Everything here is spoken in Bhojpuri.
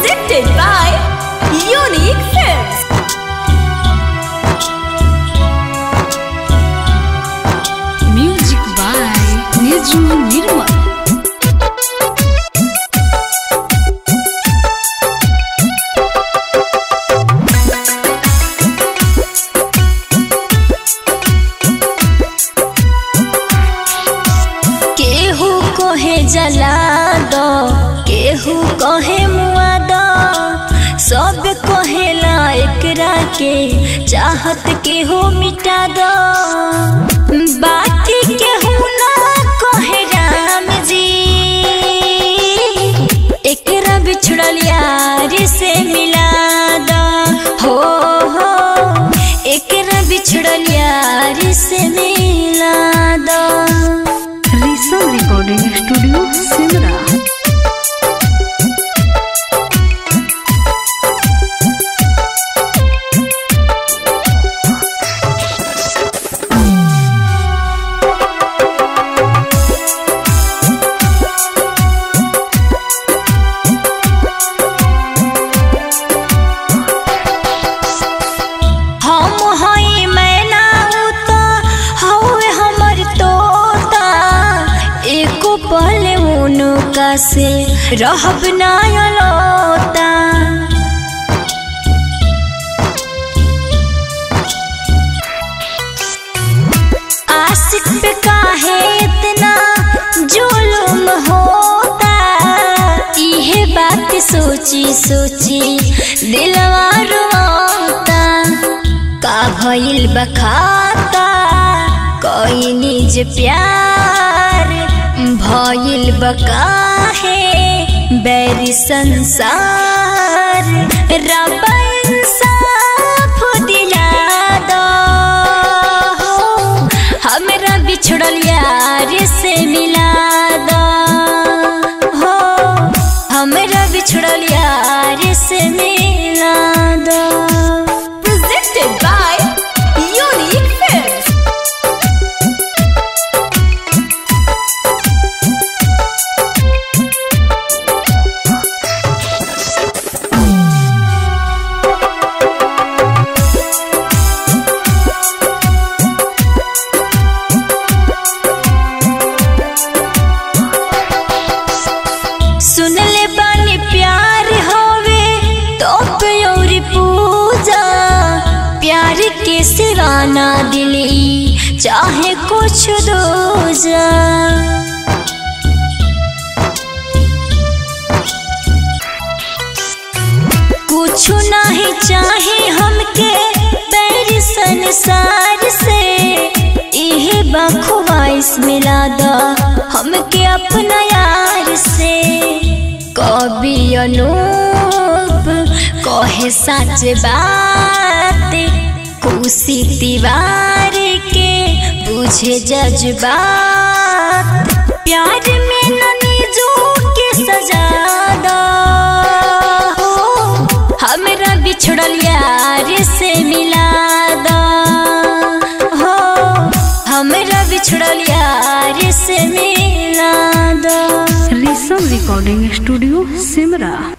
Presented by Unique Films. Music by Niju Nirmal. केहू कहे जला दो केहू कहे मुआ दो सब कहेला एकरा के चाहत केहू मिटा दो बाकी केहू ना कहे राम जी एकरा बिछड़ल यार से मिला दो हो हो एकरा बिछड़ल यार से मिला दो Risam Recording Studio, Simra. हम हई मैना तो हवे हमर तोता एको पल उनका से रहब ना अलोता आशिक पे काहे इतना जुलुम होता इहे बात सोची सोची दिलवा रोता का भइल बखाता कोई निज प्यार भइल बकाहे बैरी संसार रब इंसाफ दिला दो हमरा बिछड़ल यार से मिला दो हो हमरा बिछड़ल यार से मिला दो presented by Unique Films सुन ले बानी प्यार होवे तो प्योरी पूजा प्यार के सिवाना दिली चाहे कुछ दूजा कुछ नहीं चाहे हमके बैर संसार से इहे बखवाइस मिला दा हमके अपना यार से कवि अनूप कहे सच बात खुशी दीवार के बुझे जज्बात प्यार में ननी जो के सजा दो हमरा बिछड़ल यार से मिला दो हो हमरा बिछड़ल यार से मिला दो Risam Recording Studio, Simra.